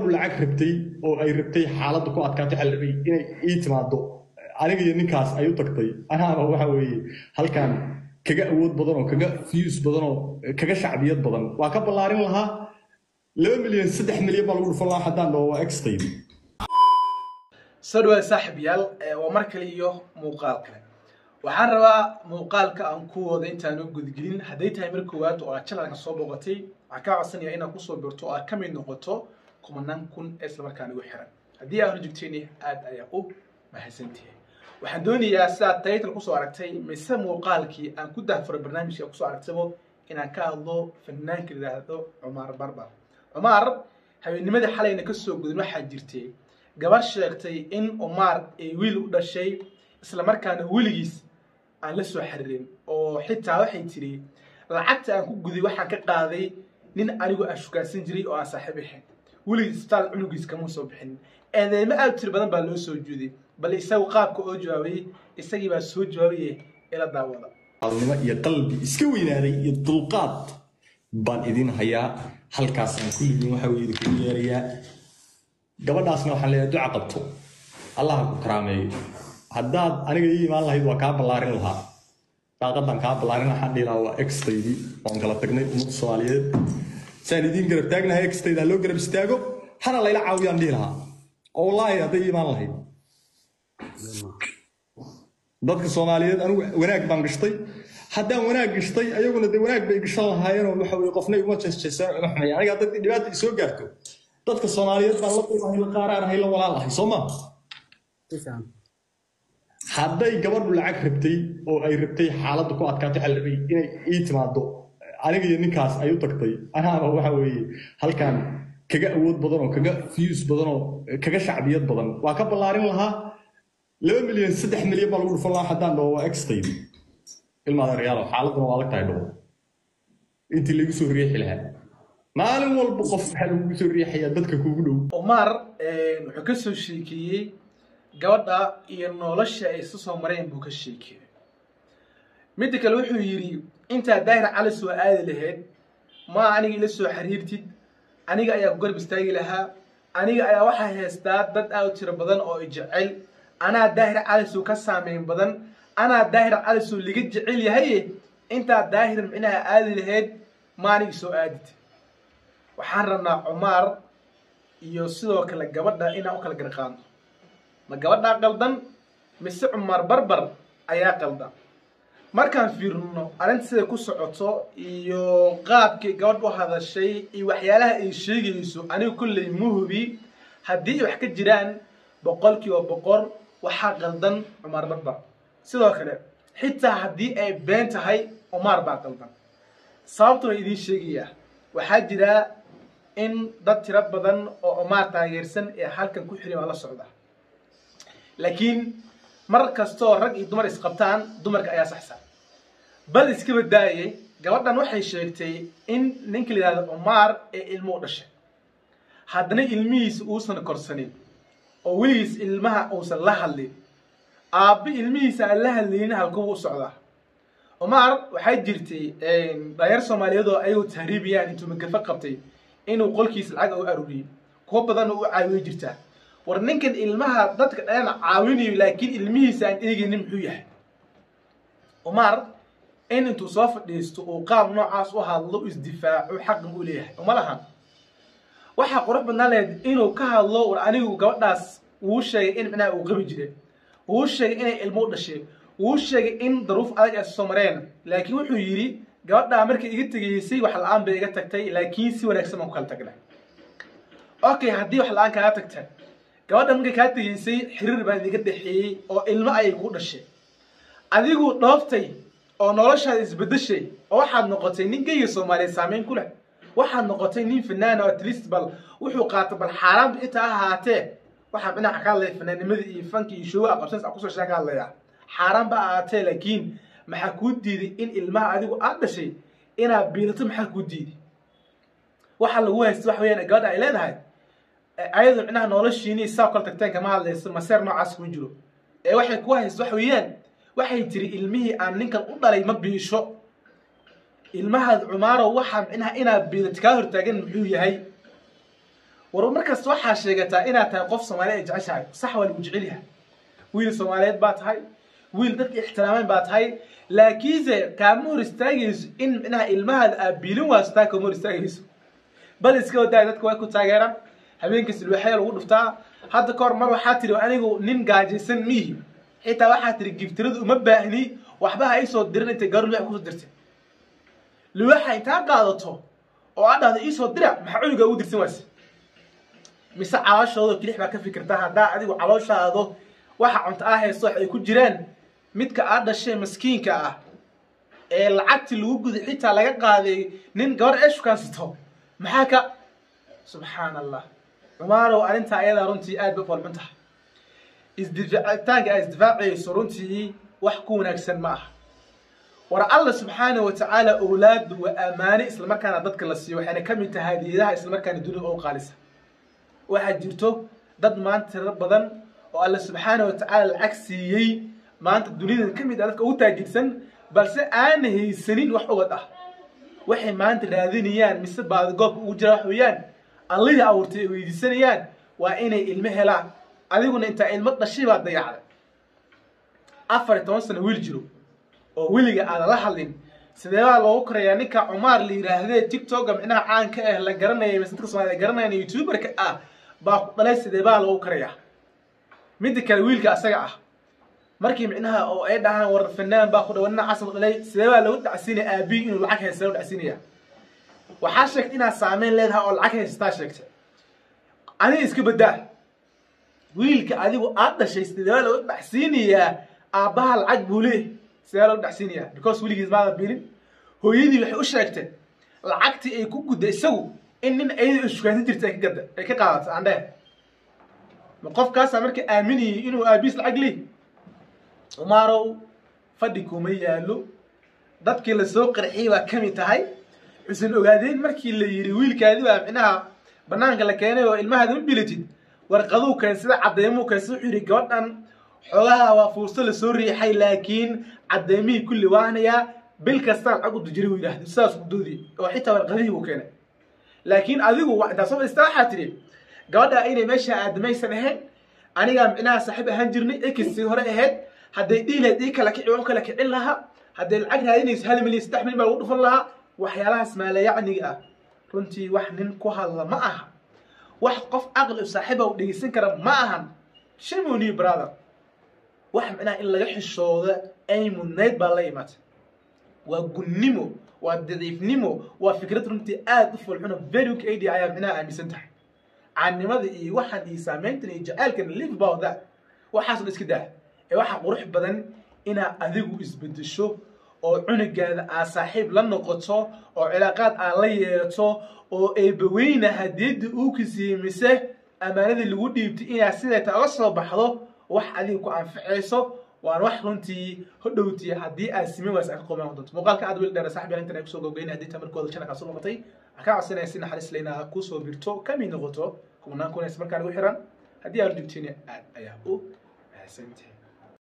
gabadhu lacag rabtay oo ay rabtay xaaladda ku adkaatay xalabay inay ii timaado aniga iyo ninkaas ay u tagtay anaaba waxa weeye halkan kaga awood badan oo kaga fiyus badan oo kaga shacbiyad badan waa ka ballaarin lahaa laba milyan saddex milyan baa lagu dhufan lahaa haddaan dhaho waa extaydi soo dhawaad saaxiibayaal waa mar kale iyo muuqaal kale waxaan rabaa muuqaalka aan ku wada intaan u gudgelin hadday tahay mar koowaad oo aad channelka soo booqatay waxaan kaa codsanaya inaad kusoo birto oo aad ka mid noqoto kumanaan kun ee islamarkaan igu xiran haddii aad horjogtayni aad ayaa u mahadsantihay waxaan doonayaa sidaad title kusoo aragtay mise muuqaalkii aan ku dahfuray barnaamijka kusoo aragtabo inaan ka hadlo fanaanka la yidhaahdo cumaar barbar cumaar habeennimadii xalayna kasoo gudin waxaa jirtay gabar sheegtay in umaar ay wiil u dhashay islamarkaana weligiis aan la soo xiriirin oo xitaa waxay tiri lacagta aan ku guday waxaan ka qaaday nin anigu aan shukaansan jiray oo aan saaxiib ahayn weligiis isbitaal cunugiis kama soo bixin eedeymo aad u tiri badan baa loo soo juuday bal isagu qaabka oo jawaabayey isagii baa soo jawaabaye ila daawada alnimo iyo qalbi iska weynaaday iyo dulqaad baan idin hayaa halkaas aan kulligiin waxa weye idinku yeerayaa gabadhaasna waxaan leeyahay duca qabto allah ku karaameeyo haddaad aniga ii imaan lahayd waa kaa ballaarin lahaa daaqadan kaa ballaarin waxaan dhihi lahaa waa extaydi waan kala tagnay ummadda soomaaliyeed saan idiin garab taagnahay extayda ha loo garab istaago hana layla caawiyaan dhihi lahaa oo wallaahi hadday ii imaan lahayd dadka soomaaliyeed anigu wanaag baan gashtay haddaan wanaag gashtay ayaguna dee wanaag bay gashan lahaayeenoo waxa weye qofna iguma jeesjeesaan ima xumay aniga hadday dhibaata isoo gaarto dadka soomaaliyeed baan la qiimahay la qaaraanahay la walaalahay soo ma hadday gabadhu lacag rabtay oo ay rabtay xaaladda ku adkaatay xalabay inay ii timaado aniga iyo ninkaas ay u tagtay anaaba waxa weeye halkan kaga awood badan oo kaga fiyus badan oo kaga shacbiyad badan waa ka ballaarin lahaa laba milyan saddex milyan baa lagu dhufan lahaa haddaan dhaho waa extaydi ilmaada reyaalo xaaladuna waa adag tahay dhaho intii lagu soo riixi lahaa maalin walba qof waxaa lagugu soo riixayaa dadka kuugu dhow umaar wuxuu ka soo sheekeeyey gabadha iyo nolosha ay isu soo mareen buu ka sheekeeyey midda kale wuxuu yidhi intaa daahir cali soo aadi lahayd ma aniga ila soo xiriirtid aniga ayaa ku garab istaagi lahaa aniga ayaa waxaa haystaa dad aad u tiro badan oo i jecel anaa daahir calisow ka saameyn badan anaa daahir calisow liga jecel yahaye intaa daahir micnaha aadi lahayd ma aniga soo aadid waxaan rabnaa cumaar iyo sidoo kale gabadha inaan u kala garqaano ma gabadhaa qaldan mise cumaar barbar ayaa qaldan markaan fiirino arrinta siday ku socoto iyo qaabkii gabadh u hadashay iyo waxyaalaha ay sheegayso aniga kolley muhubi haddii ay wax ka jiraan boqolkiiba boqol waxaa qaldan cumaar barbar sidoo kale xitaa haddii ay been tahay cumaar baa qaldan sababta way idiin sheegayaa waxaa jira in dad tiro badan oo cumaar taageersan ee halkan ku xirin waa la socda laakiin mar kastoo rag iyo dumar isqabtaan dumarka ayaa saxsan bal iskaba daayay gabadhan waxay sheegtay in ninka la yidhahdo cumaar ee ilmo u dhashay haddana ilmihiisa uusan korsanin oo weligiis ilmaha uusan la hadlin aabbi ilmihiisa aan la hadlaynin halkubu u socdaa cumaar waxaa jirtay dhalinyar soomaaliyeed oo ayagoo tahriibiyaan intuu magafo qabtay inuu qolkiisa lacag u aruuriyey kuwo badanna u caawiyo jirtaa war ninkan ilmaha dadka dhalana caawinayo laakiin ilmihiisa aan eegaynin muxuu yahay cumaar in intuu soo fadhiisto uu qaab noocaas u hadlo u isdifaaco xaqan u leeyahay uma lahan waxaa qurux badnaan lahayd inuu ka hadlo war anigu gabadhaas wuu sheegay in micnaha uu qabi jire wuu sheegay inay ilmo u dhashay wuu sheegay in daruuf adag ay soo mareen laakiin wuxuu yidhi gabadhaa markay iga tegaysay wax la-aan bay iga tagtay laakiin si wanaagsan baan ku kala tagnay okay haddii wax la-aan kaaga tagta gabadha markay kaa tegaysay xiriir baa idiga dhexeeyey oo ilmo ayay kuu dhashay adigu dhooftay oo noloshaada isbedeshay oo waxaad noqotay nin geyga soomaaliyeed saameyn ku leh waxaad noqotay nin fanaana oo atlist bal wuxuu qaata bal xaaraanba xitaa ahaatee waxaa dhinaca ka hadlaya fanaanimadii iyo fanki iyo shooga aqabsan a kusoo sheega hadlaya xaaraan ba ahaatee laakiin maxaa kuu diiday in ilmaha adigu aad dhashay inaad biilato maxaa kuu diiday waxa lagu haysta wax weeyaan gabadha ay leedahay ayadu micnaha noloshiini saa kala tagteen kama hadlayso maseer noocaas kuma jiro ee waxay ku haysta wax weeyaan waxay tiri ilmihii aan ninkan u dhalay ma biisho ilmahaad cumaarow waxaa micnaha inaad biilato kaa hortaagan muxuu yahay war markasta waxaa sheegataa inaad tahay qof soomaaliya ay jeceshahay sax waa lagu jecel yahay wiil soomaaliyeed baa tahay wiil dadka ixtiraameen baa tahay laakiinse kaama hor istaagayso in micnaha ilmahaada aad biilin waaso taa kama hor istaagayso bal iska wadaa dadka way ku taageeraan habeenkas ilwaxya lagu dhuftaa hadda ka hor mar waxaa tiri anigu nin gaajaysan miihi xitaa waxaa tiri giftiradu uma baahni waxba ha iisoo dirin intay gabar liwax kusoo dirtay liwaxa intaa qaadato oo aad dhahdo iisoo dira maxaa cunuga ugu dirsan waase mise calooshooda kilix baa ka fikirtaa haddaa adigu calooshaado waxa cunto ah haysto wax ay ku jiraan midka aad dhashay maskiinka ah ee lacagtii lagu guday xitaa laga qaaday nin gabar ee shukaansato maxaa ka subxaan allah cumaanow arrintaa ayadaa runtii aad bay u falxun tahay isdifaacitaanka aad isdifaacayso runtii wax ku wanaagsan ma aha war alla subxaana wa tacaala owlaadu waa ammaane islamarkaana dadka la siiyo waxayna ka mid tahay hadiyadaha islamarkaana dunida oo qaalisa waxaa jirto dad maanta tiro badan oo alla subxaana wa tacaala lacag siiyey maanta dunida ka mid ah dadka ugu taajirsan balse aana haysanin wax ubad ah waxay maanta raadinayaan mise baadigoobka ugu jira wax weeyaan allihii abuurtay ay weydiisanayaan waa inay ilmo helaan adiguna intaa ilmo dhashay baad dayacday afar iyo toban sano wiil jiro oo weliga aadan la hadlin sidee baa loogu korayaa ninka cumaar la yidhaahdee tiktoka micnaha caanka ah la garanaya mise dadka soomaalida garanayaan youtuberka ah baa ku dhalay sidee baa loogu korayaa midda kale wiilka asaga ah markii micnaha oo ay dhahaan war fanaan baa ku dhawa nina casal dhalay sidee baa lagu dhacsiinaya aabihi inuu lacag haysta lagu dhacsiinaya waxaa sheegtay inaad saameyn leedahay oo lacag haysataa sheegtay aniga iska badaa wiilka adigu aad dhashay sidee baa lagu dhacsiinayaa aabbaha lacag buu leeyahay sidee lagu dhacsiinayaa because weligiis maada bilin hooyadii waxay u sheegtay lacagtii ay ku gudday isagu in nin ayada shukaansan jirta ay ka gadda ay ka qaadato aan dheh ma qofkaasaa marka aaminayay inuu aabiis lacag leeyahy umaarow fadhi kuma yaallo dadkii lasoo qarxiyey baa ka mid tahay xusan ogaadeen markii la yidhi wiilkaadi baa micnaha banaanka la keenay oo ilmahaada ma bilatid warqaduu keensada caddeymuu keensa wuxuu yidhi gabadhan xoogaha waa fuurso lasoo riixay laakiin caddeymihii kulli waanayaa bil kastaan lacag u dujiri buu yidhaahdo sidaas udoodii oo xitaa warqadihii buu keenay laakiin adigu intaas soo istaa waxaa tidhi gabadha inay meesha aadamaysan ahayn anigaa micnaha saaxiib ahaan jirnay ekisii hore ahayd hadday dhiilayd ii kala kici u kala kicin lahaa hadday lacag raadinayso hal milyan saddex milyan baa lagu dhufan lahaa waxyaalahaas maalayacniga ah runtii wax nin ku hadla ma aha wax qof aqli u saaxiiba u dhegeysan kara ma ahan shimoni brother wax micnaha in laga xishooda ay mudnayd baa la imaatay waa gunnimo waa daciifnimo waa fikrad runtii aad u fulxuno very kd ayaa micnaha aaminsan tahay caannimada iyo waxaan iyo saameyntan iyo jacaylkan live about that waxaasna iska daa ee waxaa qurux badan inaad adigu isbedesho oo cunugaada aad saaxiib la noqoto oo cilaaqaad aad la yeelato oo eebaweyna hadiyadda uu kisiiyey mise ammaanadii lagu dhiibtay inaad sideeta oga soo baxdo wax adiga ku anficayso waan wax runtii hodhowtii haddii aad simin waas aad ka qomaan doonto muuqaalka aad wiil dheer saaxiib intan ay kusoo gogeyna haddii tamarkooda channelka soo noqotay waxaan ka codsanaya si naxariis leyna kusoo birto kamid noqoto kumanaan kunays markaa nagu xiran haddii aad joogtiin aad ayaa u mahadsantihin